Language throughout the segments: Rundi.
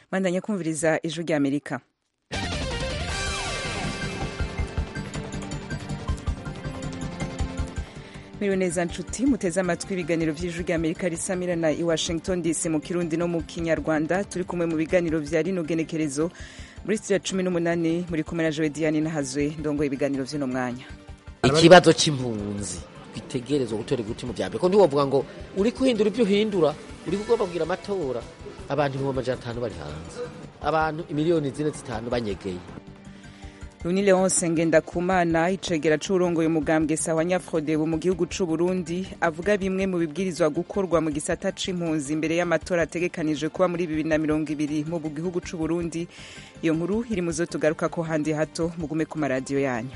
bandanya kumviriza ijwi rya amerika Miriwe neza nshuti muteze amatwi ibiganiro vy'ijwi rya Amerika risamirana i Washington DC mu Kirundi no mu Kinyarwanda turi kumwe mu biganiro vya rino genekerezo muri studio ya cumi n'umunani muri kumwe na Joe Diane Nahazwe ndongoye ibiganiro vy'uno mwanya ikibazo c'impunzi bitegerezwa gutora iguti mu vyambere ko ntiwovuga ngo uri kuhindura ivyo uhindura uri kugomba kugira amatora abantu ibihumbi amajana atanu bari hanze abantu imiliyoni zine zitanu banyegeye Luni Leonce Ngendakumana icegera c'urongoye umugambwe sawa Nyafrodebu mu gihugu c'u Burundi avuga bimwe mu bibwirizwa gukorwa mu gisata c'impunzi imbere y'amatora ategekanijwe kuba muri bibiri na mirongo ibiri mu gihugu c'u Burundi iyo nkuru iri mu zo tugaruka ko handi hato mugume ku maradiyo yanyu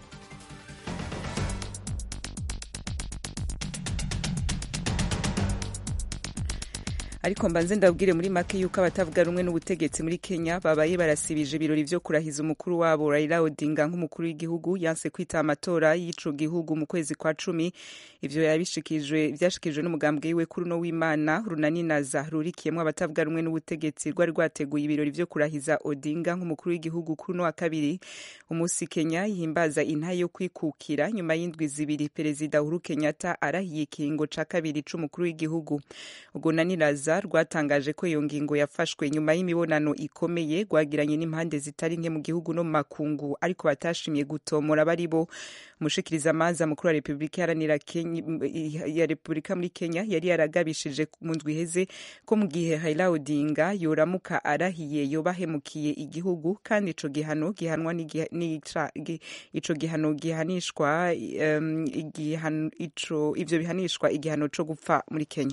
ariko mbanze ndabwire muri make yuko abatavuga rumwe n'ubutegetsi muri Kenya babaye barasibije ibirori vyo kurahiza umukuru wabo Raila Odinga nk'umukuru w'igihugu yanse kwita amatora y'ico gihugu mu kwezi kwa cumi ivyo yabishikijwe vyashikijwe n'umugambwe wiwe kuri uno w'Imana runaninaza rurikiyemwo abatavuga rumwe n'ubutegetsi rwari rwateguye ibirori vyo kurahiza Odinga nk'umukuru w'igihugu kuri uno wa kabiri umunsi Kenya yihimbaza intahe yo kwikukira nyuma y'indwi zibiri perezida Uhuru Kenyatta arahiye ikiringo ca kabiri c'umukuru w'igihugu ubwo naniraza rwatangaje ko iyo ngingo yafashwe nyuma y'imibonano ikomeye rwagiranye n'impande zitari nke mu gihugu no mu makungu ariko batashimye gutomora bari bo umushikiriza amanza mukuru wa repubulika iharanira ya repubulika muri kenya yari yaragabishije mu ndwi iheze ko mu gihe Raila Odinga yoramuka arahiye yobahemukiye igihugu kandi ico gihano gihanwa ico gihano gihanishwa um, ico ivyo bihanishwa igihano co gupfa muri kenya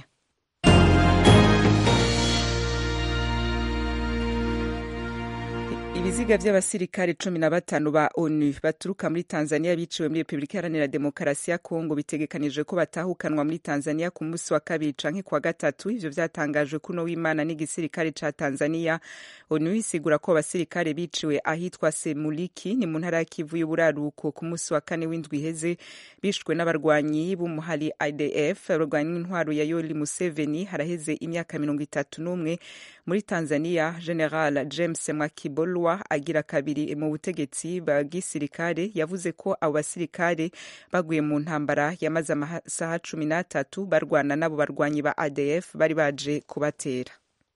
ibiziga vy'abasirikare cumi na batanu ba onu baturuka muri tanzania biciwe muri repubulika iharanira demokarasi ya kongo bitegekanijwe ko batahukanwa muri tanzania ku munsi wa kabiri canke kwa gatatu ivyo vyatangajwe kuno w'imana n'igisirikare ca tanzania onu isigura ko abasirikare biciwe ahitwa semuliki ni mu ntara ya kivu y'uburaruko ku munsi wa kane w'indwi iheze bishwe n'abarwanyi b'umuhari idf abarwanyi n'intwaro ya yoli museveni haraheze imyaka mirongo itatu n'umwe muri tanzania general james mwakibolwa agira kabiri mu butegetsi bwa gisirikare yavuze ko abo basirikare baguye mu ntambara yamaze amasaha cumi n'atatu barwana n'abo barwanyi ba adf bari baje kubatera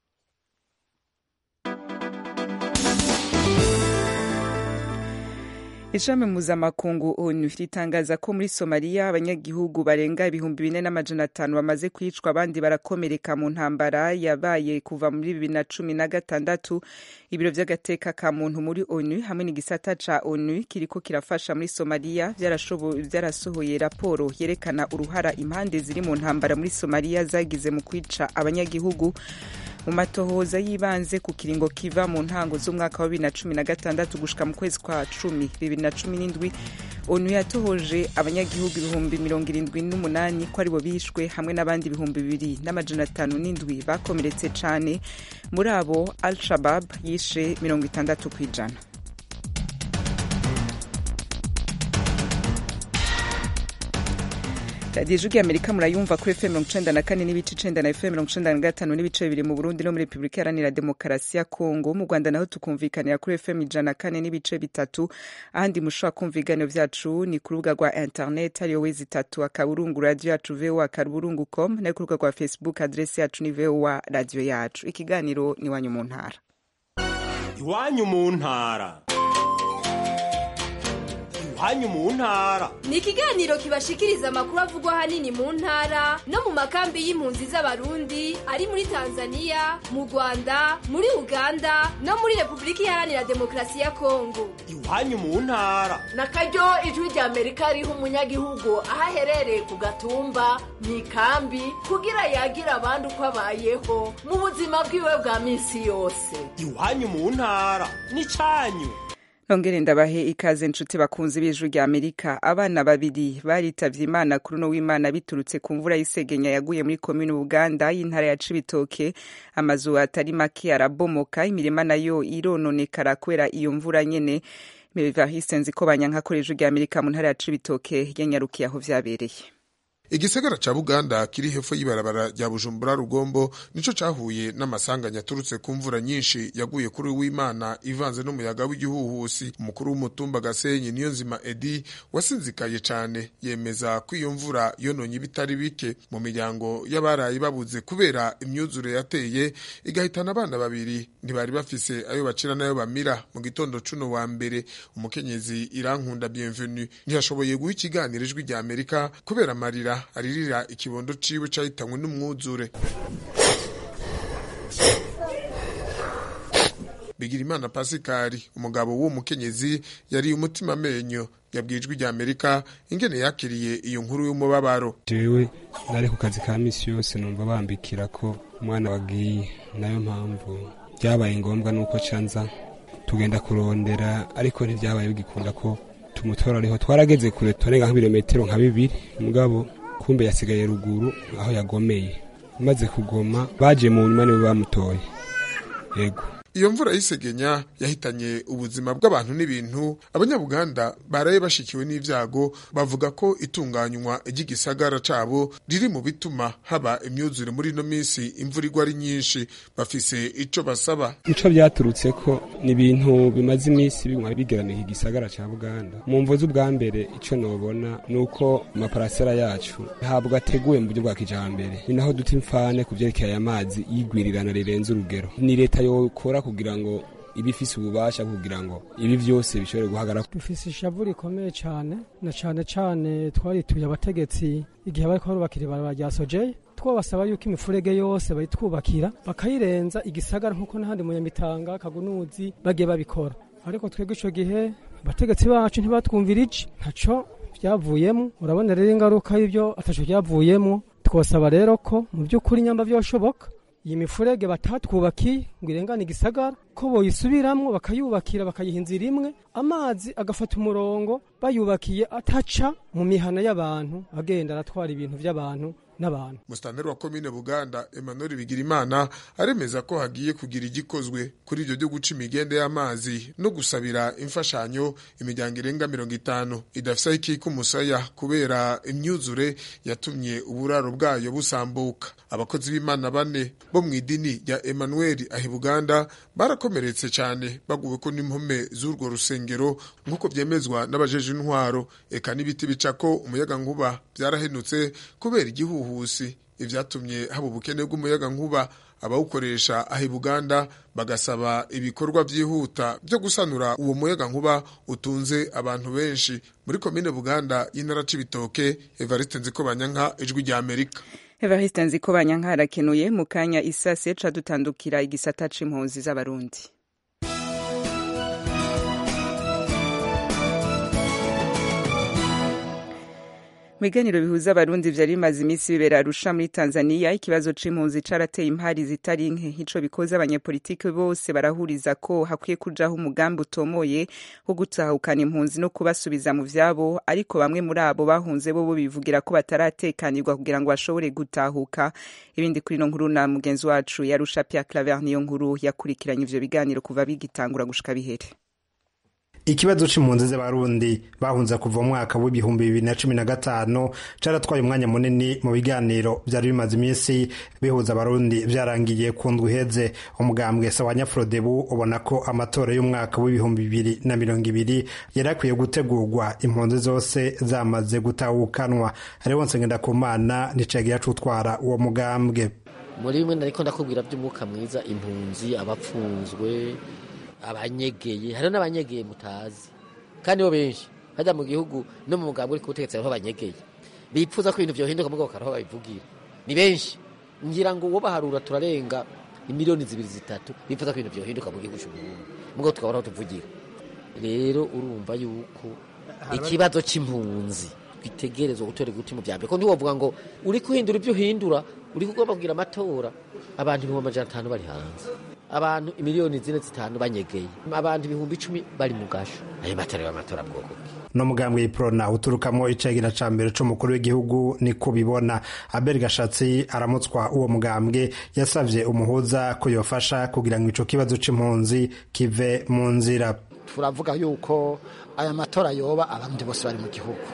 ishami mpuzamakungu onu ritangaza ko muri somaliya abanyagihugu barenga ibihumbi bine n'amajana atanu bamaze kwicwa abandi barakomereka mu ntambara yabaye kuva muri bibiri na cumi na gatandatu ibiro vy'agateka ka muntu muri onu hamwe n'igisata ca onu kiriko kirafasha muri somaliya vyarasohoye raporo yerekana uruhara impande ziri mu ntambara muri somaliya zagize mu kwica abanyagihugu mu matohoza y'ibanze ku kiringo kiva mu ntango z'umwaka wa bibiri na cumi na gatandatu gushika mu kwezi kwa cumi bibiri na cumi n'indwi onu yatohoje abanyagihugu ibihumbi mirongo irindwi n'umunani ko aribo bishwe hamwe n'abandi ibihumbi bibiri n'amajana atanu n'indwi bakomeretse cane muri abo al shabab yishe mirongo itandatu ku ijana radiyo ijwi amerika murayumva kuri fm mirongo icenda na kane n'ibice icenda na fm mirongo icenda na gatanu n'ibice bibiri mu burundi no muri repubulika iharanira demokarasi ya kongo mu rwanda naho tukumvikanira kuri fm ijana na kane n'ibice bitatu ahandi mushobora kumva ibiganiro vyacu ni ku rubuga rwa internet ariyo wezi itatu akaburungu radiyo yacu voa akaburungu com nayo ku rubuga rwa facebook adresi yacu ni voa radiyo yacu ikiganiro ni iwanyu mu ntara iwanyu mu ntara iwanyu mu ntara ni ikiganiro kibashikiriza amakuru avugwa ahanini mu ntara no mu makambi y'impunzi z'abarundi ari muri tanzania mu rwanda muri uganda no muri repubulika iharanira demokarasi ya kongo iwanyu mu ntara na karyo ijwi rya amerika riha umunyagihugu aho aherereye ku gatumba mu ikambi kugira yagira abandi uko abayeho mu buzima bwiwe bwa minsi yose iwanyu mu ntara ni canyu nongere ndabahe ikaze nshuti bakunzi b'ijwi rya amerika abana babiri baritavye imana kuri uno w'imana biturutse ku mvura y'isegenya yaguye muri komini buganda y'intara ya cibitoke amazu atari make arabomoka imirima nayo irononekara kubera iyo mvura nyene Evariste Nzikobanyanka akoresha ijwi rya amerika mu ntara ya cibitoke yanyarukiye aho vyabereye igisagara ca buganda kiri hepfo y'ibarabara rya bujumbura rugombo nico cahuye n'amasanganya aturutse ku mvura nyinshi yaguye kuri w'imana ivanze n'umuyaga w'igihuhusi umukuru w'umutumba gasenyi niyo nzima edi wasinzikaye cane yemeza ko iyo mvura yononye ibitari bike mu miryango y'abaraye babuze kubera imyuzure yateye igahitana abana babiri ntibari bafise ayo bacira n'ayo bamira mu gitondo cuno wa mbere umukenyezi irankunda bienvenue ntiyashoboye guha ikiganiro ijwi rya amerika kubera amarira aririra ikibondo ciwe cahitanywe n'umwuzure bigirimana pasikari umugabo w'uwo mukenyezi yari umutima amenyo yabwiye ijwi rya amerika ingene yakiriye iyo nkuru y'umubabaro jewe nari ku kazi ka misi yose numva bambikira ko umwana wagiye nayo mpamvu byabaye ngombwa nuko canza tugenda kurondera ariko ntibyabaye bigikunda ko tumutora ariho twarageze kure turenga nk'ibirometero nka bibiri mugabo kumbe yasigaye ruguru aho yagomeye maze kugoma baje mu nyuma niwe bamutoye yego iyo mvura y'isegenya yahitanye ubuzima bw'abantu n'ibintu abanyabuganda baraye bashikiwe n'ivyago bavuga ko itunganywa ry'igisagara cabo riri mu bituma haba imyuzure muri ino minsi imvura igwa ari nyinshi bafise ico basaba ico vyaturutse ko ni ibintu bimaze iminsi biguma bigeraniye igisagara ca buganda mu mvo z'ubwa mbere ico nobona ni uko amaparasera yacu ntabwo ateguwe mu buryo bwa kijambere ni naho duta imfane ku vyerekeye aya mazi y'igwirirana rirenze urugero ni leta yokora kugira ngo ibifise ububasha kugira ngo ibi vyose bishobore guhagarara dufise ishavu rikomeye cane na cane cane twarituye abategetsi igihe bariko barubakira ibarabara rya sojeye twabasaba yuko imifurege yose bayitwubakira bakayirenza igisagara nk'uko n'ahandi mu nyamitanga kagunuzi bagiye babikora ariko twebwe ico gihe abategetsi bacu ntibatwumvira iki ntaco vyavuyemo urabona rero ingaruka y'ivyo ataco vyavuyemo twosaba rero ko mu by'ukuri nyamba vyoshoboka iyi mifurege batatwubakiye ngo irengane igisagara ko boyisubiramwo bakayubakira bakayiha inzira imwe amazi agafata umurongo bayubakiye ataca mu mihana y'abantu agenda aratwara ibintu vy'abantu n'abantu musitanteri wa komine buganda emmanuel bigirimana aremeza ko hagiye kugira igikozwe kuri ibyo byo guca imigende y'amazi no gusabira imfashanyo imiryango irenga mirongo itanu idafise aho ikika umusaya kubera imyuzure yatumye uburaro bwayo busambuka abakozi b'imana bane bo mu idini rya emmanuel ahi buganda barakomeretse cyane baguwe ko n'impome z'urwo rusengero nk'uko byemezwa n'abajeje intwaro eka n'ibiti bicako umuyaga nkuba byarahenutse kubera igihuhu ubuhusi ivyatumye haba ubukene bw'umuyaga nkuba abawukoresha aho Buganda bagasaba ibikorwa vyihuta byo gusanura uwo muyaga nkuba utunze abantu benshi muri komine Buganda y'intara c'ibitoke Evariste Nzikobanyanka ijwi rya Amerika Evariste Nzikobanyanka arakenuye mu kanya isase ca dutandukira igisata c'impunzi z'abarundi mu biganiro bihuza abarundi vyari bimaze iminsi bibera arusha muri tanzania ikibazo c'impunzi carateye impari zitari nke ico bikoze abanyepolitiki bose barahuriza ko hakwiye kujaho umugambi utomoye wo gutahukana impunzi no kubasubiza mu vyabo ariko bamwe muri abo bahunze bo bivugira ko bataratekanirwa kugira ngo bashobore gutahuka ibindi kuri ino nkuru na mugenzi wacu yarusha Pierre Claver niyo nkuru yakurikiranye ivyo biganiro kuva bigitangura gushika bihere ikibazo c'impunzi z'abarundi bahunze kuva mu mwaka w'ibihumbi bibiri na cumi na gatanu caratwaye umwanya munini mu biganiro vyari bimaze iminsi bihuza abarundi vyarangiye ku ndwi iheze umugambwe sawa nyafrodebu ubona ko amatora y'umwaka w'ibihumbi bibiri na mirongo ibiri yari akwiye gutegurwa impunzi zose zamaze gutahukanwa hariho nsengendakumana nicagiye acutwara uwo mugambwe muri bimwe nariko ndakubwira vy'umwuka mwiza impunzi abapfunzwe abanyegeye hariho n'abanyegeye mutazi kandi bo benshi hajya mu gihugu no mu mugambi uri kubutegetsi hariho abanyegeye bipfuza ko ibintu vyohinduka mugabo bakaraho babivugira ni benshi ngira ngo uwo baharura turarenga imiliyoni zibiri zitatu bipfuza ko ibintu vyohinduka mu gihugu c'uburundi mugabo tukabona aho tuvugira rero urumva yuko ikibazo c'impunzi twitegerezwa gutora iguti mu vyambere ko ntiwovuga ngo uri kuhindura ivyo uhindura uri kugomba kugira amatora abantu ibihumbi amajana atanu bari hanze abantu imiliyoni zine zitanu banyegeye abantu ibihumbi icumi bari mu gasho ayo matora y'amatora bwoko no mugambwe y'iprona uturukamo icegera ca mbere c'umukuru w'igihugu niko bibona abel gashatsi aramutswa uwo mugambwe yasavye umuhuza ko yofasha kugira ngo ico kibazo c'impunzi kive mu nzira turavuga yuko aya matora yoba abandi bose bari mu gihugu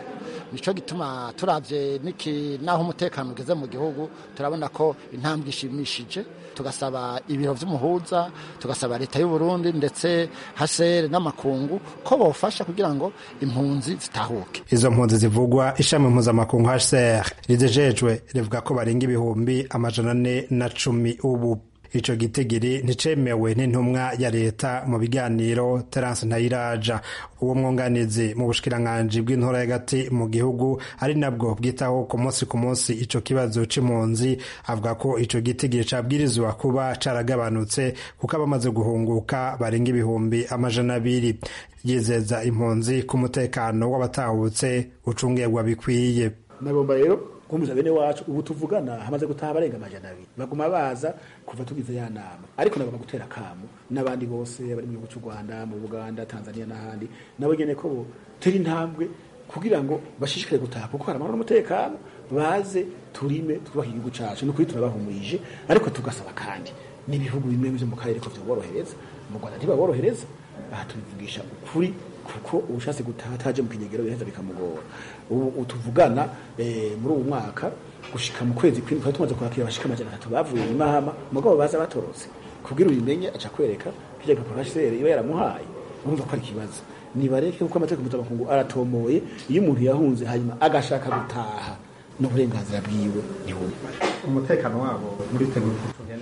nico gituma turavye niki naho umutekano ugeze mu gihugu turabona ko intambwe ishimishije tugasaba ibiro vy'umuhuza tugasaba leta y'u Burundi ndetse hasere n'amakungu ko bofasha kugira ngo impunzi zitahuke izo mpunzi zivugwa ishami mpuzamakungu HCR rizejejwe rivuga ko barenga ibihumbi amajana ane na cumi ubu ico gitigiri nticemewe n'intumwa ya leta mu biganiro Terence Ntayiraja uwo mwunganizi mu bushikiranganji bw'intora y'agati mu gihugu ari nabwo bwitaho ku munsi ku munsi ico kibazo c'impunzi avuga ko ico gitigiri cabwirizwa kuba caragabanutse kuko abamaze guhunguka barenga ibihumbi amajana abiri yizeza impunzi ku mutekano w'abatahutse ucungirwa bikwiye nagomba rero kumbuza bene wacu ubu tuvugana hamaze gutaha barenga amajana abiri baguma baza kuva tugize ya nama ariko nagomba gutera akamu n'abandi bose bari mu gihugu cy'u Rwanda mu Buganda Tanzania n'ahandi nabo nyene ko bo tera intambwe kugira ngo bashishikare gutaha kuko hari amahoro n'umutekano baze turime twubake igihugu cacu ni ukuri turabahumurije ariko tugasaba kandi n'ibihugu bimwe byo mu karere ko vyoborohereza mu Rwanda ntibaborohereza aha tubivugisha ukuri kuko ubushatse gutaha ataje mu kinyegero biraheza bikamugora ubu tuvugana muri ubu mwaka gushika mu kwezi kw'indwi twari tumaze kwakira abashika amajana atatu bavuye i mahama mugabo baza batorotse kugira ubimenye aca kwereka kirya gapapuro HCR iba yaramuhaye urumva ko ari ikibazo nibareke kuko amategeko mpuzamakungu aratomoye iyo umuntu yahunze hanyuma agashaka gutaha n'uburenganzira bwiwe ntibumva umutekano wabo muri tegeko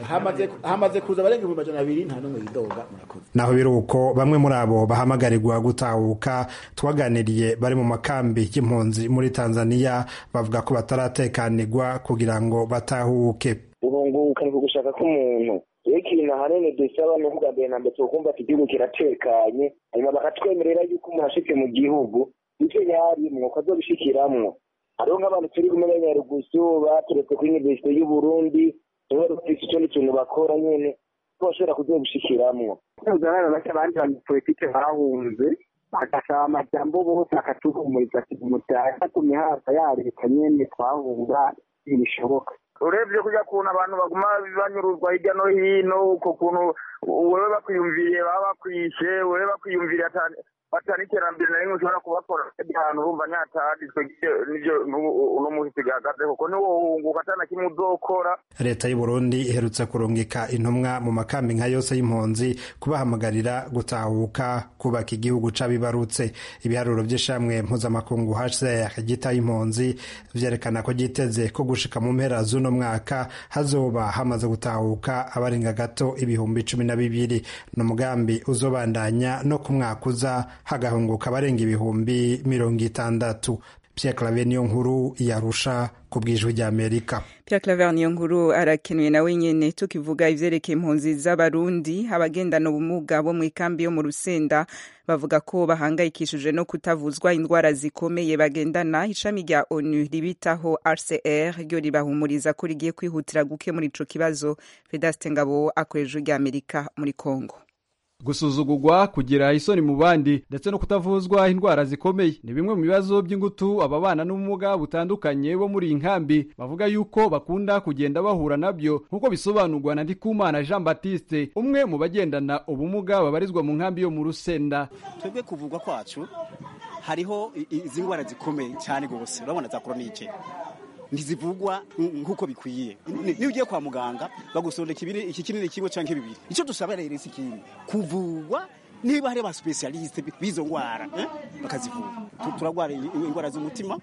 hamaze kuza abarenga ibihumbi majana abiri nta n'umwe yidoga murakoze naho biri uko bamwe muri abo bahamagarirwa gutahuka twaganiriye bari mu makambi y'impunzi muri tanzania bavuga ko bataratekanirwa kugira ngo batahuke urunguka ni kugushaka k'umuntu rero ikintu ahanini dusaba ni ukuvuga mbere na mbere tukumva ati igihugu kiratekanye hanyuma bakatwemerera yuko umuntu ashitse mu gihugu ivyo yarimwo ko azobishikiramwo hariho nk'abantu turi kumwe n'abanyarugusu baturetse kuri universite y'uburundi niba rufise ikindi kintu bakora nyene ko bashobora kuzobishikiramwo uzabana bake abandi banyepolitike bahunze bagasaba amajambo bose akatuhumuriza ati mutaha ku mihanda ya leta nyene twahunga ntibishoboka urebye kujya kuntu abantu baguma banyuruzwa hirya no hino uko kuntu wewe bakwiyumviriye baba bakwishe wewe bakwiyumviriye batana iterambere na rimwe ushobora kubakora ahantu urumva nyataditswe nivyo uno muhisi gahagaze kuko niwo wunguka atana kimwe uzokora leta y'u Burundi iherutse kurungika intumwa mu makambi nka yose y'impunzi kubahamagarira gutahuka kubaka igihugu c'abibarutse ibiharuro vy'ishamwe mpuzamakungu HCR gitaye impunzi vyerekana ko giteze ko gushika mu mpera z'uno mwaka hazoba hamaze gutahuka abarenga gato ibihumbi cumi na bibiri ni umugambi uzobandanya no ku mwaka uza hagahunguka abarenga ibihumbi mirongo itandatu Pierre Claver niyo nkuru yarusha ku bwijwi rya Amerika Pierre Claver niyo nkuru arakenuye nawe nyene tukivuga ivyerekeye impunzi z'abarundi abagendana ubumuga bo mu ikambi yo mu Rusenda bavuga ko bahangayikishije no kutavuzwa indwara zikomeye bagendana ishami rya ONU ribitaho RCR ryo ribahumuriza ko rigiye kwihutira gukemura ico kibazo Vedaste Ngabo akoresha rya Amerika muri Kongo gusuzugurwa kugira isoni mu bandi ndetse no kutavuzwa indwara zikomeye ni bimwe mu bibazo by'ingutu ababana n'ubumuga butandukanye bo muri iyi nkambi bavuga yuko bakunda kugenda bahura nabyo nk'uko bisobanurwa na Ndikumana Jean Baptiste umwe mu bagendana ubumuga babarizwa mu nkambi yo mu Rusenda twebwe kuvugwa kwacu hariho izi ndwara zikomeye cyane rwose urabona za koronike ntizivugwa nk'uko bikwiye niyo ugiye kwa muganga bagusondeka iki kinini kimwe cyangwa bibiri icyo dusaba rero si ikindi kuvugwa niba hari abasipesialisite b'izo ndwara bakazivura turarwara indwara z'umutima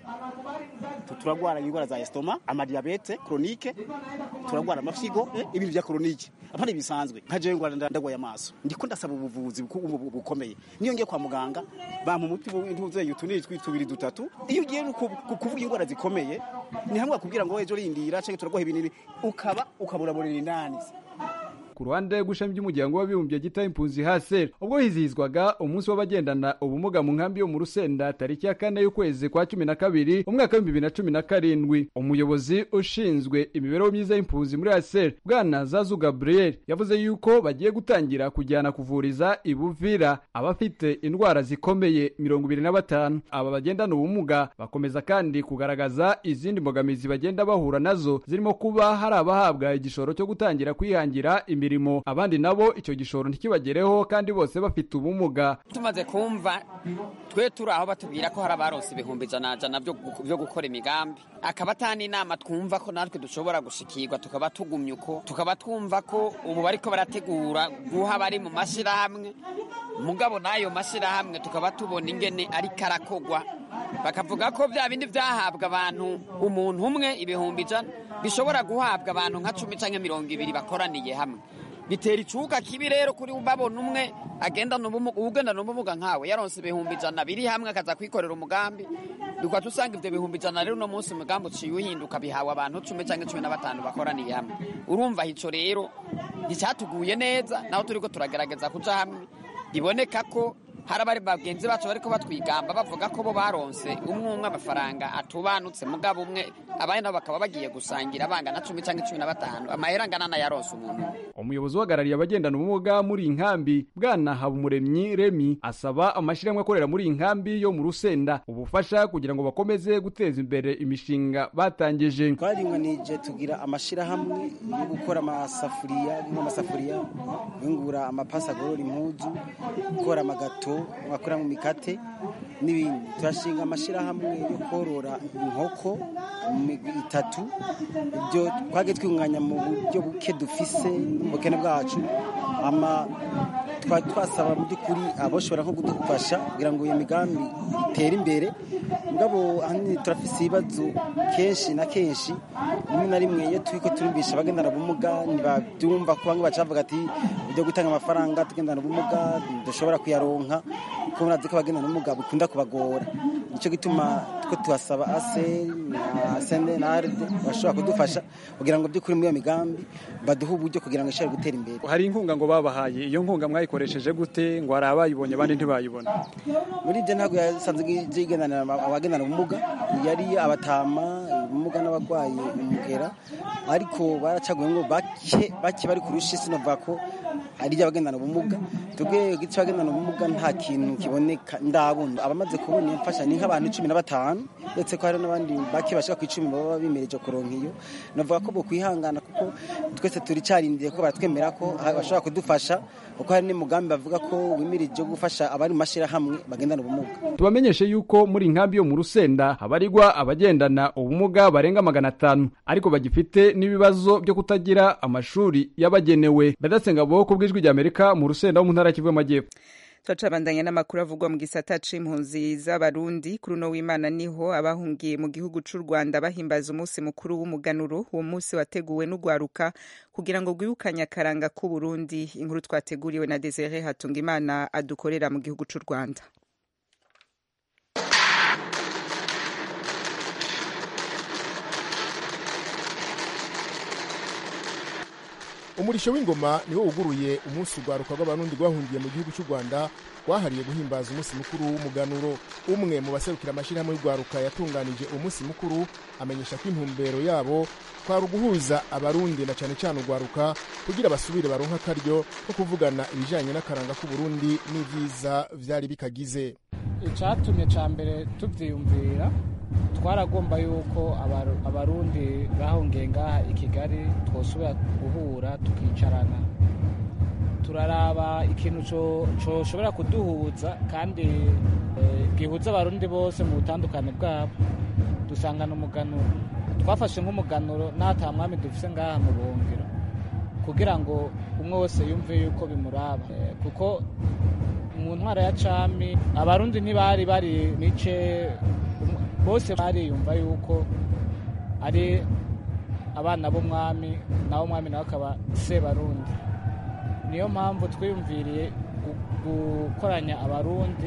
turarwara indwara za esitoma amadiyabete koronike turarwara amafyigo ibintu bya koronike apana bisanzwe nka jewe ndwara ndagwaye amaso ndiko ndasaba ubuvuzi bukomeye niyo ngiye kwa muganga bampa umuti ntuzeyi utunini tubiri dutatu iyo ugiye kuvuga indwara zikomeye ni hamwe bakubwira ngo ejo rindira canke turaguha ibinini ukaba ukaburaburira indani ku ruhande rw'ishami ry'umuryango w'abibumbye gita impunzi haseri ubwo hizihizwaga umunsi w'abagendana ubumuga mu nkambi yo mu rusenda tariki ya kane y'ukwezi kwa cumi na kabiri umwaka w'ibihumbi bibiri na cumi na karindwi umuyobozi ushinzwe imibereho myiza y'impunzi muri haseri bwana zazu gabriel yavuze yuko bagiye gutangira kujyana kuvuriza ibuvira abafite indwara zikomeye mirongo ibiri na batanu aba bagendana ubumuga bakomeza kandi kugaragaza izindi mbogamizi bagenda bahura nazo zirimo kuba hari abahabwa igishoro cyo gutangira kwihangira imirimo imirimo abandi nabo icyo gishoro ntikibagereho kandi bose bafite ubumuga tumaze kumva twe turi aho batubwira ko hari abaronse ibihumbi ijana jana byo gu- byo gukora imigambi akaba atani inama twumva ko natwe dushobora gushikirwa tukaba tugumye uko tukaba twumva ko ubu bariko barategura guha abari mu mashyirahamwe mugabo n'ayo mashyirahamwe tukaba tubona ingene ariko arakogwa bakavuga ko bya bindi byahabwa abantu umuntu umwe ibihumbi ijana bishobora guhabwa abantu nka cumi cyangwa mirongo ibiri bakoraniye hamwe bitera icuka kibi rero kuri babona umwe agendana ubumuga ugendana ubumuga nkawe yaronse ibihumbi ijana biri hamwe akaza kwikorera umugambi dukwata usanga ibyo bihumbi ijana rero uno munsi umugambi uciye uhinduka bihawe abantu cumi cyangwa cumi na batanu bakoraniye hamwe urumva ico rero nticyatuguye neza naho turiko turagerageza kuja hamwe biboneka ko hari abari bagenzi bacu bariko batwigamba bavuga ko bo baronse umwe umwe amafaranga atubanutse mugabo umwe abandi nabo bakaba bagiye gusangira bangana cumi cyangwa cumi na batanu amahera angana n'ayaronse umuntu umuyobozi uhagarariye abagendana ubumuga muri iyi nkambi bwana habumuremyi remi asaba amashyirahamwe akorera muri iyi nkambi yo mu rusenda ubufasha kugira ngo bakomeze guteza imbere imishinga batangije twaringanije tugira amashyirahamwe yo gukora amasafuriya nk'amasafuriya yungura amapasi agorora impuzu gukora amagato bakora mu mikate n'ibindi turashinga amashyirahamwe yo korora inkoko mu migwi itatu ibyo twagiye twunganya mu buryo buke dufise mu bukene bwacu ama twari twasaba mu by'ukuri aboshobora nko kudufasha kugira ngo iyo migambi itere imbere mugabo ahanini turafise ibibazo kenshi na kenshi rimwe na rimwe iyo turiko turimbisha abagendana ubumuga ntibabyumva ko bamwe baca bavuga ati uburyo gutanga amafaranga tugendana ubumuga dushobora kuyaronka kuko murazi ko abagendana ubumuga bikunda kubagora nicyo gituma two tuhasaba ase na sende na arde bashobora kudufasha kugira ngo by'ukuri muri iyo migambi baduhe uburyo kugira ngo ishobore gutera imbere hari inkunga ngo babahaye iyo nkunga mwayikoresheje gute ngo hari abayibonye abandi ntibayibona muri ibyo ntabwo yasanzwe igendanira abagendana ubumuga yari abatama ubumuga n'abarwayi umugera ariko baracaguye ngo bake bake bari kurusha isi novuga ko hari abagendana ubumuga twebwe igice abagendana ubumuga nta kintu kiboneka ndabona abamaze kubona iyo mfasha ni nk'abantu cumi na batanu ndetse ko hari n'abandi bake bashaka ku icumi baba bimereje kuronka iyo navuga ko bo kwihangana kuko twese turicarindiye ko baratwemera ko bashobora kudufasha kuko hari n'umugambi bavuga ko wimirije gufasha abari mu mashyirahamwe bagendana ubumuga tubamenyeshe yuko muri inkambi yo mu rusenda habarirwa abagendana ubumuga barenga magana atanu ariko bagifite n'ibibazo byo kutagira amashuri yabagenewe badasenga bo ku bw'ijwi ry'amerika mu rusenda wo mu ntara y'Kivu y'amajyepfo turacabandanya n'amakuru avugwa mu gisata c'impunzi z'abarundi kuri uno w'imana niho abahungiye mu gihugu c'u rwanda bahimbaza umunsi mukuru w'umuganuro uwo munsi wateguwe n'ugwaruka kugira ngo rwibukanye akaranga k'uburundi inkuru twateguriwe na desire hatungimana adukorera mu gihugu c'u rwanda umurisho w'ingoma niwo wuguruye umunsi urwaruka rw'abarundi rwahungiye mu gihugu cy'u rwanda rwahariye guhimbaza umunsi mukuru w'umuganuro umwe mu baserukira amashyirahamwe y'urwaruka yatunganije uwo munsi mukuru amenyesha ko intumbero yabo kwari uguhuza abarundi na cyane cyane urwaruka kugira basubire baronke akaryo ko kuvugana ibijyanye n'akaranga k'uburundi n'ibyiza byari bikagize icyatumye cya mbere tubyiyumvira twaragomba yuko abarundi bahungiye ngaha i kigali twosubira guhura tukicarana turaraba ikintu cyoshobora kuduhuza kandi gihuza abarundi bose mu butandukane bwabo dusangana umuganuro twafashe nk'umuganuro n'ata mwami dufise ngaha mu buhungiro kugira ngo umwe wese yumve yuko bimuraba kuko mu ntwara ya cami abarundi ntibari bari mice bose bariyumva yuko ari abana b'umwami nawe umwami nawe akaba sebarundi niyo mpamvu twiyumviriye gukoranya abarundi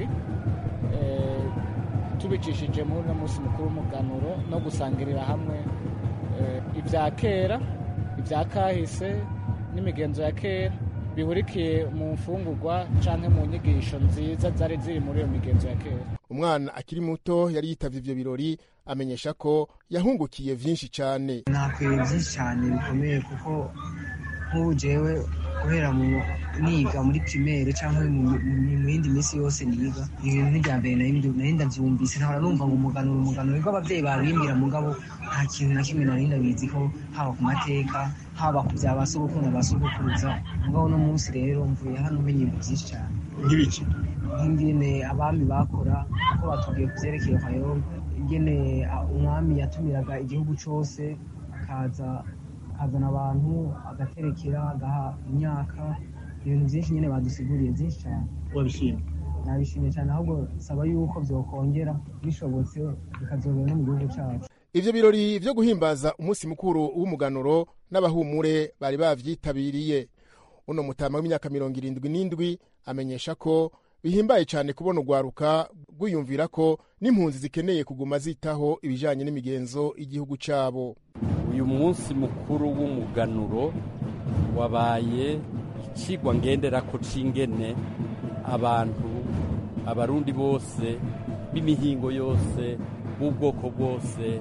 tubicishije muri uno munsi mukuru w'umuganuro no gusangirira hamwe ibya kera ibya kahise n'imigenzo ya kera bihurikiye mu mfungurwa cyangwa mu nyigisho nziza zari ziri muri iyo migenzo ya kera umwana akiri muto yari yitavye ivyo birori amenyesha ko yahungukiye vyinshi cane nakwiye byinshi cyane bikomeye kuko nk'ubu jewe guhera mu niga muri primaire cyangwa mu mu yindi minsi yose niga ibintu n'ibya mbere nari nari ndabyumvise nkahora numva ngo umuganuro umuganuro nibwo ababyeyi babimbwira mugabo nta kintu na kimwe nari ndabizi ko haba ku mateka haba ku bya ba sogokuru na ba sogokuruza mugabo uno munsi rero mvuye hano umenye ibintu byinshi cyane nk'ibiki nk'ingene abami bakora uko batubwiye ku byerekeye kayobe ingene ah, umwami yatumiraga igihugu cyose akaza akazana abantu agaterekera agaha imyaka ibintu byinshi nyine badusiguriye byinshi cyane wabishimye nabishimye cyane ahubwo saba yuko byokongera bishobotse bikazobera no mu gihugu cyacu ivyo birori vyo guhimbaza umunsi mukuru w'umuganuro n'abahumure bari bavyitabiriye uno mutama w'imyaka mirongo irindwi n'indwi amenyesha ko bihimbaye cyane kubona urwaruka rwiyumvira ko n'impunzi zikeneye kuguma zitaho ibijanye n'imigenzo y'igihugu cabo uyu munsi mukuru w'umuganuro wabaye ikigwa ngenderako c'ingene abantu abarundi bose b'imihingo yose b'ubwoko bwose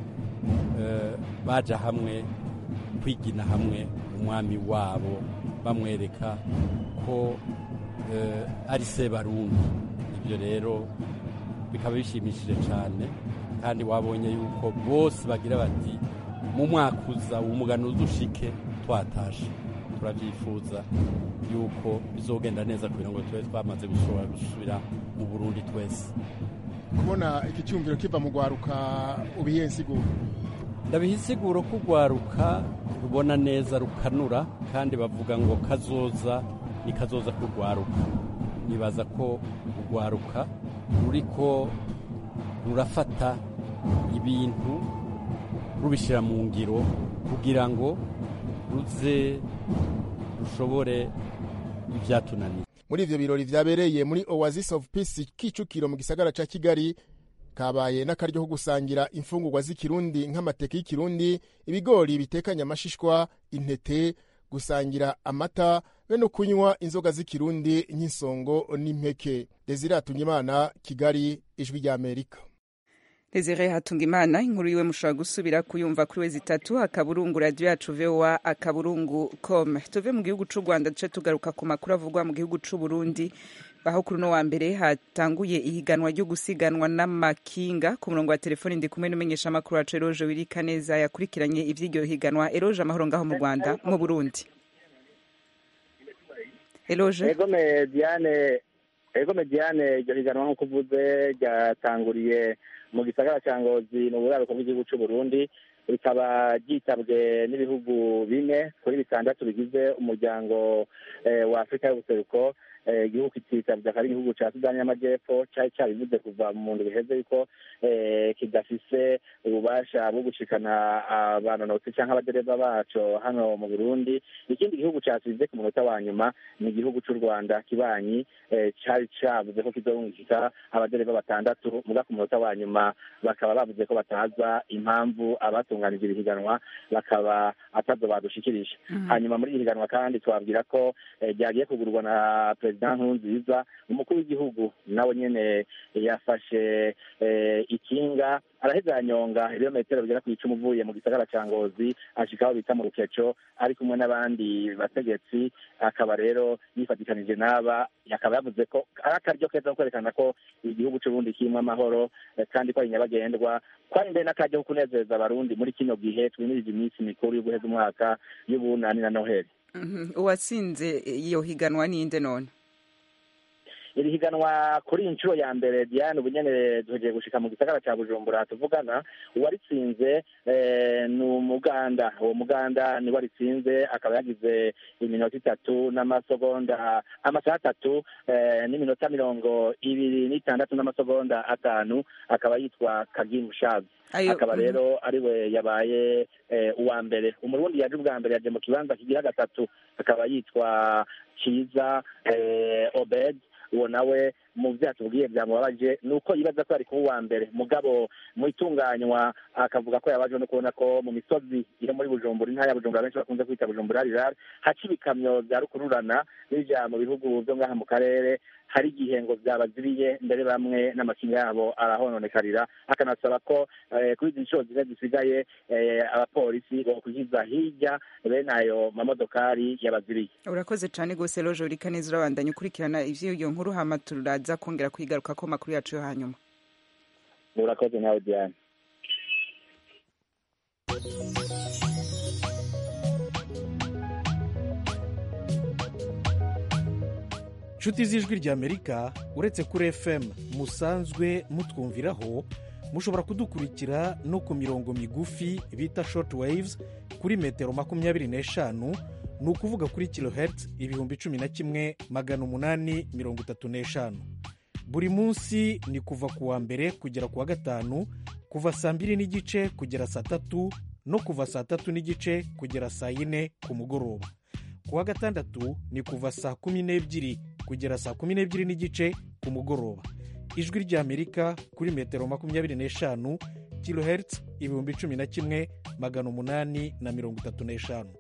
eh, baja hamwe kwigina hamwe umwami wabo bamwereka ko eh, ari se barundi ibyo rero bikaba bishimishije cyane kandi wabonye yuko bose bagira bati mu mwaka uza umugano udushike twatashe turabyifuza yuko bizogenda neza kugira ngo tube twamaze gushobora gusubira mu burundi twese kubona iki cyumviro kiva mu rwaruka ubihe nsiguro ndabiha insiguro ko urwaruka rubona neza rukanura kandi bavuga ngo kazoza ni kazoza k'urwaruka nibaza ko urwaruka ruriko rurafata ibintu rubishyira mu ngiro kugira ngo ruze rushobore ibyatunaniye muri ivyo birori vyabereye muri oasis of peace kicukiro mu gisagara ca kigali kabaye n'akaryo ko gusangira imfungurwa z'ikirundi nk'amateke y'ikirundi ibigori bitekanye amashishwa intete gusangira amata be no kunywa inzoga z'ikirundi nk'insongo n'impeke desire hatungimana kigali ijwi ry'amerika Desire Hatungimana inkuru yiwe mushobora gusubira kuyumva kuri wezi itatu akaburungu radio yacu VOA akaburungu com tuve mu gihugu c'u Rwanda duce tugaruka ku makuru avugwa mu gihugu c'u Burundi aho kuri uno wa mbere hatanguye ihiganwa ryo gusiganwa n'amakinga ku murongo wa telefoni ndi kumwe n'umenyesha amakuru wacu Eroje Wirika neza yakurikiranye ivy'iryo higanwa Eroje amahoro ngaho mu Rwanda mu Burundi Eroje ego me Diane ego me Diane iryo higanwa nk'uko uvuze ryatanguriye mu gisagara cya ngozi mu buraruko bw'igihugu cy'u Burundi rikaba ryitabwe n'ibihugu bine kuri bitandatu bigize umuryango wa afurika y'ubuseruko igihugu kitabwa akaba ari igihugu cya sudani y'amajyepfo cyari cyabivuze kuva mu nzu biheze yuko kidafise ububasha bwo gushikana abanonotsi cyangwa abadereva baco hano mu burundi ikindi gihugu cyasize ku munota wa nyuma ni igihugu cy'u rwanda kibanyi cyari cyavuze ko kizorungika abadereva batandatu muga ku munota wa nyuma bakaba bavuze ko bataza impamvu abatunganije iri higanwa bakaba atazo badushikirije hanyuma muri iri higanwa kandi twabwira ko ryagiye kugurwa na perezida nkurunziza umukuru w'igihugu nawe nyene yafashe ikinga araheza yanyonga ibirometero bigera ku icumi uvuye mu gisagara ca ngozi ashika aho bita mu rukeco ari kumwe n'abandi bategetsi akaba rero yifatikanije n'aba akaba yavuze ko ari akaryo keza ko kwerekana ko igihugu c'uburundi kirimwo amahoro kandi ko ari nyabagendwa kwari mbere n'akaryo ko kunezeza abarundi muri kino gihe twimirije iminsi mikuru yo guheza umwaka y'ubunani na noheli uwatsinze iyo higanwa ninde none iri higanwa kuri iyi nshuro ya mbere diane ubu nyene duhejeje gushika mu gisagara ca bujumbura tuvugana uwaritsinze ni umuganda uwo muganda niwe aritsinze akaba yagize iminota itatu n'amasegonda amasaha atatu n'iminota mirongo ibiri n'itandatu n'amasegonda atanu akaba yitwa kagimu shazi akaba rero ariwe yabaye uwa mbere umurundi yaje ubwa mbere yaje mu kibanza kigira gatatu akaba yitwa kiza obed uwo nawe mu byo yatubwiye byamubabaje ni uko yibaza ko yari kuba uwa mbere mugabo mu itunganywa akavuga ko yabajwe no kubona ko mu misozi iri muri bujumbura intara ya bujumbura benshi bakunze kwita bujumbura rirare haca ibikamyo bya rukururana bija mu bihugu byo ngaha mu karere hari igihe ngo byabaziriye mbere bamwe n'amakinga yabo arahononekarira akanasaba ko eh, kuri izi nshuro zine zisigaye eh, abapolisi bokwigiza hirya bene ayo mamodokari yabaziriye urakoze cyane rwose roje urika neza urabandanya ukurikirana ivy'iyo nkuru hama turaza kongera kuyigaruka ko makuru yacu yo hanyuma urakoze nawe diane nshuti z'ijwi ry'amerika uretse kuri fm musanzwe mutwumviraho mushobora kudukurikira no ku mirongo migufi bita short waves kuri metero makumyabiri n'eshanu ni ukuvuga kuri kilohertz ibihumbi cumi na kimwe magana umunani mirongo itatu n'eshanu buri munsi ni kuva ku wa mbere kugera ku wa gatanu kuva saa mbiri n'igice kugera saa tatu no kuva saa tatu n'igice kugera saa yine ku mugoroba ku wa gatandatu ni kuva saa kumi n'ebyiri kugera saa kumi n'ebyiri n'igice ku mugoroba ijwi ry'amerika kuri metero makumyabiri n'eshanu kilohertz ibihumbi cumi na kimwe magana umunani na mirongo itatu n'eshanu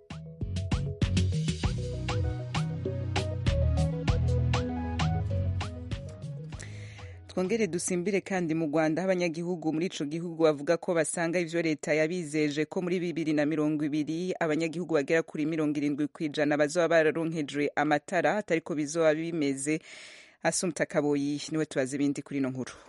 twongere dusimbire kandi mu rwanda aho abanyagihugu muri ico gihugu bavuga ko basanga ivyo leta yabizeje ko muri bibiri na mirongo ibiri abanyagihugu bagera kuri mirongo irindwi ku ijana bazoba bararonkejwe amatara atariko bizoba bimeze asumta kaboyi niwe tubaza ibindi kuri ino nkuru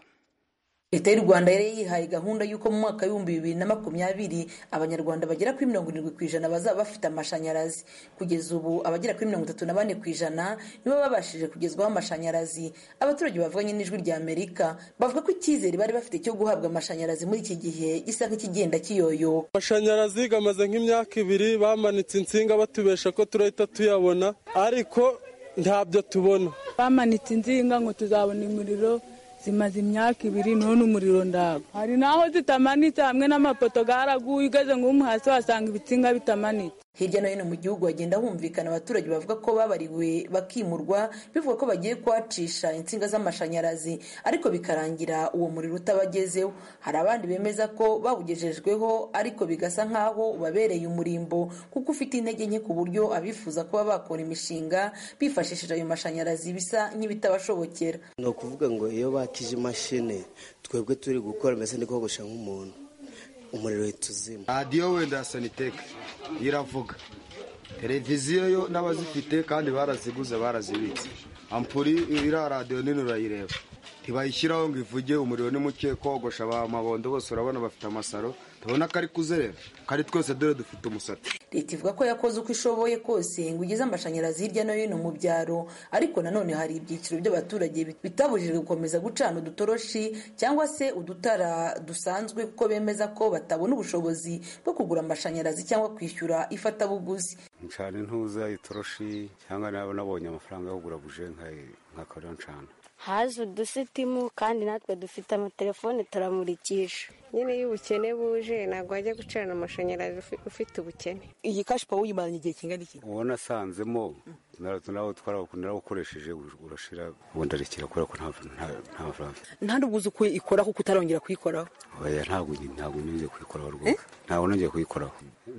leta y'u rwanda yari yihaye gahunda y'uko mu mwaka w'ibihumbi bibiri na makumyabiri abanyarwanda bagera kuri mirongo irindwi ku ijana bazaba bafite amashanyarazi kugeza ubu abagera kuri mirongo itatu na bane ku ijana nibo babashije kugezwaho amashanyarazi abaturage bavuganye n'ijwi rya amerika bavuga ko icyizere bari bafite cyo guhabwa amashanyarazi muri iki gihe gisa nk'ikigenda kiyoyoka amashanyarazi gamaze nk'imyaka ibiri bamanitse insinga batubesha ko turahita tuyabona ariko ntabyo tubona bamanitse inzinga ngo tuzabona umuriro zimaze imyaka ibiri none umuriro ndago hari n'aho zitamanitse hamwe n'amapoto garaguye ugeze nk'umu hasi wasanga ibitsinga bitamanitse hirya no hino mu gihugu hagenda humvikana abaturage bavuga ko babariwe bakimurwa bivuga ko bagiye kuhacisha insinga z'amashanyarazi ariko bikarangira uwo muriro utabagezeho hari abandi bemeza ko bawugejejweho ariko bigasa nk'aho ubabereye umurimbo kuko ufite intege nke ku buryo abifuza kuba bakora imishinga bifashishije ayo mashanyarazi bisa nk'ibitabashobokera ni ukuvuga ngo iyo bakije imashini twebwe turi gukora mbese ni kogosha nk'umuntu umuriro uhita uzima radiyo wenda ya saniteke iravuga televiziyo yo n'abazifite kandi baraziguze barazibitse ampuri iriya radiyo nini urayireba ntibayishyiraho ngo ivuge umuriro ni muke kogosha ba mabondo bose urabona bafite amasaro tubona ko ari kuzerera kandi twese dore dufite umusatsi leta ivuga ko yakoze uko ishoboye kose ngo igeze amashanyarazi hirya no hino mu byaro ariko nanone hari ibyiciro by'abaturage bitabujijwe gukomeza gucana udutoroshi cyangwa se udutara dusanzwe kuko bemeza ko batabona ubushobozi bwo kugura amashanyarazi cyangwa kwishyura ifatabuguzi ncana intuza itoroshi cyangwa naba nabonye amafaranga yo kugura buje nkakora ncana haje udusitimu kandi natwe dufite amatelefone turamurikisha nyine iyo ubukene buje ntabwo wajya gucana amashanyarazi ufite ubukene iyi kashi pawa uyimaranye igihe kingana iki uwo nasanzemo nawe narawukoresheje urashira ubundi arekera kubera ko nta mafaranga nta n'ubwo uzi uko ikora kuko utarongera kuyikoraho oya ntabwo ntabwo nongeye kuyikoraho rwose ntabwo nongeye kuyikoraho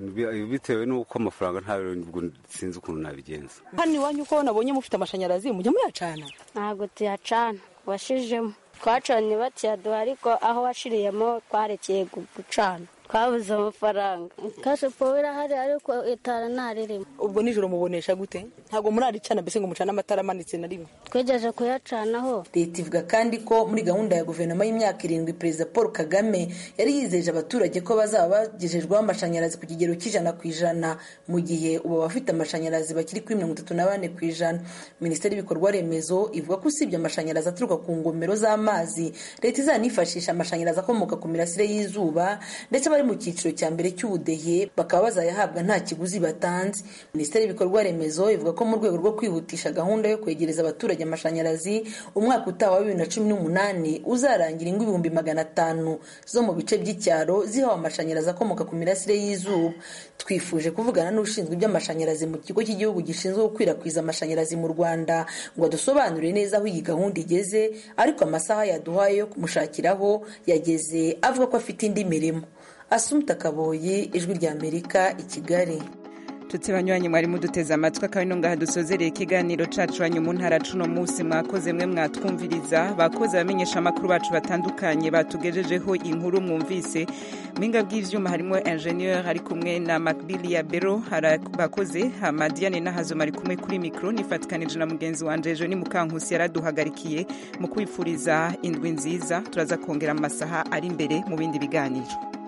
bitewe n'uko amafaranga ntabwo sinzi ukuntu nabigenza hano iwanyu uko nabonye mufite amashanyarazi mujya muyacana ntabwo tuyacana washijemo twacanye bakiyaduha ariko aho washiriyemo twarekeye gucana twabuze amafaranga kashe pawa irahari ariko itara ntaririmo ubwo nijoro mubonesha gute ntabwo muraricana mbese ngo mucane amatara amanitse na rimwe twegeje kuyacanaho leta ivuga kandi ko muri gahunda ya guverinoma y'imyaka irindwi perezida paul kagame yari yizeje abaturage ko bazaba bagejejweho amashanyarazi ku kigero cy'ijana ku ijana mu gihe ubu abafite amashanyarazi bakiri kuri mirongo itatu na bane ku ijana minisiteri y'ibikorwa remezo ivuga ko usibye amashanyarazi aturuka ku ngomero z'amazi leta izanifashisha amashanyarazi akomoka ku mirasire y'izuba ndetse n'abari mu cyiciro cya mbere cy'ubudehe bakaba bazayahabwa nta kiguzi batanze minisiteri y'ibikorwa remezo ivuga ko mu rwego rwo kwihutisha gahunda yo kwegereza abaturage amashanyarazi umwaka utaha wa bibiri na cumi n'umunani uzarangira ingo ibihumbi magana atanu zo mu bice by'icyaro zihawe amashanyarazi akomoka ku mirasire y'izuba twifuje kuvugana n'ushinzwe iby'amashanyarazi mu kigo cy'igihugu gishinzwe gukwirakwiza amashanyarazi mu rwanda ngo adusobanurire neza aho iyi gahunda igeze ariko amasaha yaduhaye yo kumushakiraho yageze avuga ko afite indi mirimo asumta kaboyi ijwi ry'amerika i kigali tutse banywanyi mwari muduteze amatwi akaba ino ngaha dusozereye ikiganiro cacu wanyu mu ntara cuno munsi mwakoze mwe mwatwumviriza bakoze abamenyesha amakuru bacu batandukanye batugejejeho inkuru mwumvise mpinga bw'ivyuma harimo ingenieur ari kumwe na macbili ya bero bakoze hamadiane n'ahazoma ari kumwe kuri mikro nifatikanije na mugenzi wanje ejo ni mukankusi yaraduhagarikiye mu kwifuriza indwi nziza turaza kongera amasaha ari imbere mu bindi biganiro